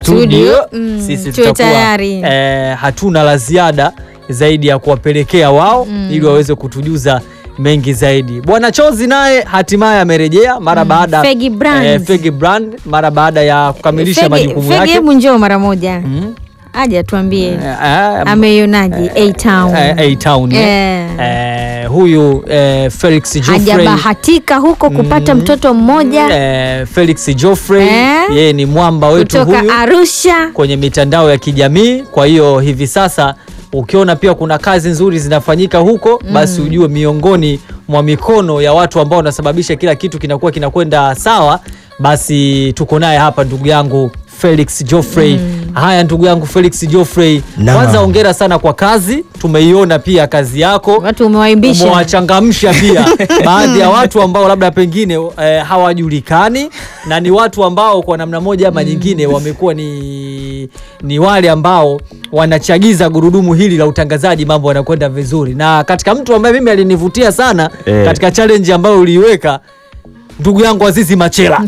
studio, mm, sisi tuwe tutakuwa tayari. eh, hatuna la ziada zaidi ya kuwapelekea wao ili waweze kutujuza mengi zaidi. Bwana Chozi naye hatimaye amerejea mara baada Fegi Brand. eh, Fegi Brand mara baada ya kukamilisha Fegi- majukumu Fegi, yake. hebu njoo mara moja Mm. aje atuambie Eh, eh, ameionaje A-Town eh, A-Town, eh. Eh. Eh, huyu eh, Felix Joffrey hajabahatika huko kupata mtoto mmoja eh, Felix Joffrey Eh. yeye ni mwamba wetu kutoka huyu Arusha. kwenye mitandao ya kijamii. Kwa hiyo hivi sasa ukiona pia kuna kazi nzuri zinafanyika huko, basi ujue miongoni mwa mikono ya watu ambao wanasababisha kila kitu kinakuwa kinakwenda sawa, basi tuko naye hapa ndugu yangu Felix Joffrey. Haya ndugu yangu Felix Joffrey, Naam. kwanza hongera sana kwa kazi, tumeiona pia kazi yako Watu umewaimbisha umewachangamsha pia baadhi ya watu ambao labda pengine eh, hawajulikani na ni watu ambao kwa namna moja ama nyingine wamekuwa ni, ni wale ambao wanachagiza gurudumu hili la utangazaji, mambo yanakwenda vizuri. Na katika mtu ambaye mimi alinivutia sana Eh. katika challenge ambayo uliiweka ndugu yangu Azizi Machela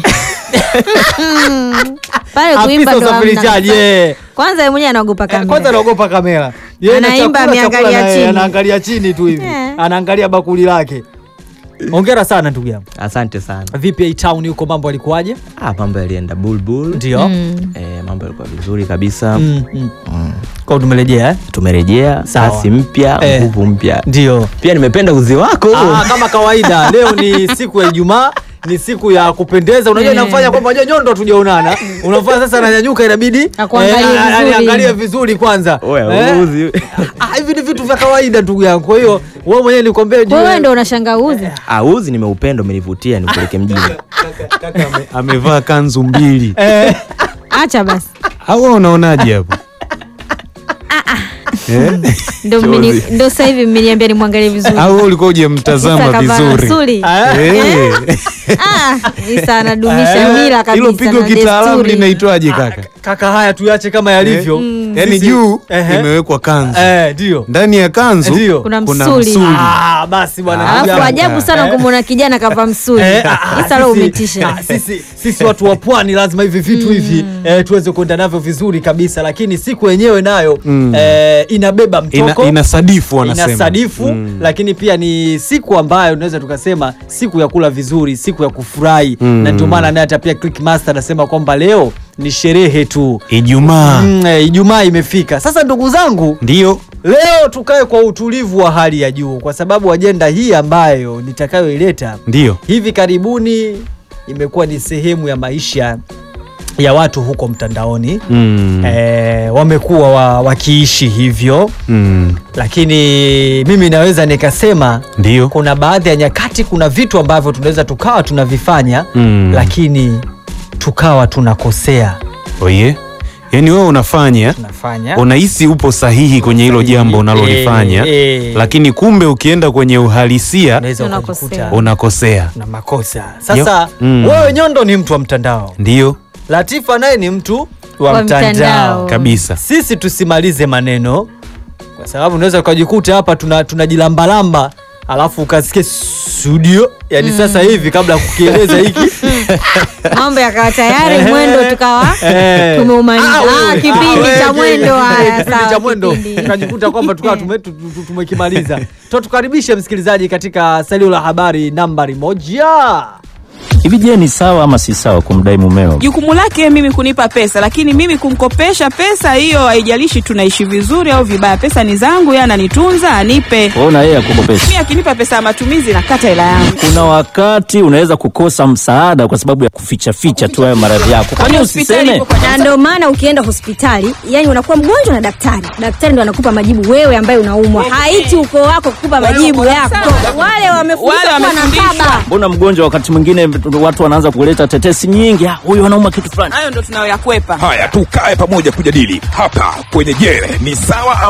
pale afisa kuimba ndo usafirishaji hamna. eh. Kwanza yeye mwenyewe anaogopa Eh, Kwanza kamera. anaogopa kamera. Yeye na Anaimba chakula, ameangalia chakula na- chini. Anaangalia chini tu hivi. Eh. Anaangalia bakuli lake. Hongera sana ndugu yangu. Asante sana. Vipi A Town huko mambo alikuwaje? Ah, mambo yalienda bulbul. Ndio. Mm. Eh, mambo yalikuwa vizuri kabisa. Mm, mm. Mm. Kwa tumerejea eh? Tumerejea Sawa. kasi mpya, Eh. nguvu mpya. Ndio. Pia nimependa uzi wako. Ah, kama kawaida leo ni siku ya Ijumaa ni siku ya kupendeza. Unajua Eh. inamfanya kwamba unajua nyondo tujaonana. Unafanya sasa ananyanyuka inabidi Akuangalie a- a- vizuri. aniangalie vizuri kwanza. Oya, Eh? uzi. Ah, hivi ni vitu vya kawaida ndugu yangu. Kwa hiyo wewe mwenyewe nikwambie Wewe ndo unashanga uzi. Ah, uzi nimeupenda, umenivutia nikupeleke mjini. Kaka ame- amevaa kanzu mbili Acha basi. au wewe unaonaje hapo Eh? Ndo mmeni- ndo sasa hivi mmeniambia nimwangalie vizuri. au wewe ulikuwa Sasa hujamtazama kavaa vizuri suli. Eh. Ah, Isa anadumisha mila kabisa. hilo pigo na kitaalamu desturi. linaitwaje kaka Kaka, haya tuache kama yalivyo. yaani Sisi- juu Ehe. imewekwa kanzu Eh, ndio. ndani ya kanzu Ndio. Kuna kuna msuli. msuli Ah, basi bwana. ndugu Alafu yangu. ajabu sana kumwona kijana kavaa msuli. Eh, ah, Isa leo sisi- umetisha. ah, sisi, sisi watu wa pwani lazima hivi vitu hivi eh, tuweze kuenda navyo vizuri kabisa, lakini siku yenyewe nayo Mm. eh, inabeba ina, mtoko inasadifu wanasema inasadifu Mm. lakini pia ni siku ambayo tunaweza tukasema siku ya kula vizuri, siku ya kufurahi Mm. na ndio maana naye hata pia Clickmaster anasema kwamba leo ni sherehe tu. Ijumaa Mm, eh, Ijumaa imefika sasa, ndugu zangu, ndio leo tukae kwa utulivu wa hali ya juu, kwa sababu ajenda hii ambayo nitakayoileta ndio hivi karibuni imekuwa ni sehemu ya maisha ya watu huko mtandaoni mm. e, wamekuwa wa, wakiishi hivyo, mm. lakini mimi naweza nikasema ndio kuna baadhi ya nyakati, kuna vitu ambavyo tunaweza tukawa tunavifanya Mm. lakini tukawa tunakosea oye yaani wewe unafanya tunafanya unahisi upo sahihi kwenye hilo Sahihi. jambo unalolifanya Eh, eh. lakini kumbe ukienda kwenye uhalisia unaweza Unakosea. ukajikuta unakosea na makosa. Sasa Yo. Mm. wewe Nyondo ni mtu wa mtandao, ndio Latifa naye ni mtu wa, Wa mtandao. mtandao. kabisa Sisi tusimalize maneno, kwa sababu unaweza ukajikuta hapa tuna tunajilambalamba alafu ukasikia studio yani sasa hivi kabla ya kukieleza hiki Mambo yakawa tayari mwendo tukawa Eh. tumeumaliza. Ah, Ah, wewe. kipindi Ah, cha wewe. mwendo haya Kipindi sawa. cha mwendo kipindi. tukajikuta kwamba tukawa tume- tu- tu- tumekimaliza. To tukaribishe msikilizaji katika salio la habari nambari moja. Hivi je, ni sawa ama si sawa kumdai mumeo? Jukumu lake mimi kunipa pesa, lakini mimi kumkopesha pesa hiyo, haijalishi tunaishi vizuri au vibaya, pesa ni zangu, yeye ananitunza, anipe. Wewe na yeye akukopesha. Mimi akinipa pesa ya matumizi, nakata hela yangu. Kuna wakati unaweza kukosa msaada kwa sababu ya kuficha ficha tu hayo maradhi yako. Kwani Hospitali usiseme? ipo kwa na ndio maana ukienda hospitali yani unakuwa mgonjwa na daktari daktari ndo anakupa majibu wewe ambaye unaumwa haiti ukoo wako kukupa majibu yako wale wamefundishwa Wale kuwa na wamefundishwa. baba Mbona mgonjwa wakati mwingine watu wanaanza kuleta tetesi nyingi, "Ah, huyu anauma kitu fulani. hayo ndo tunayoyakwepa. Haya, tukae pamoja kujadili hapa kwenye Je, ni sawa ama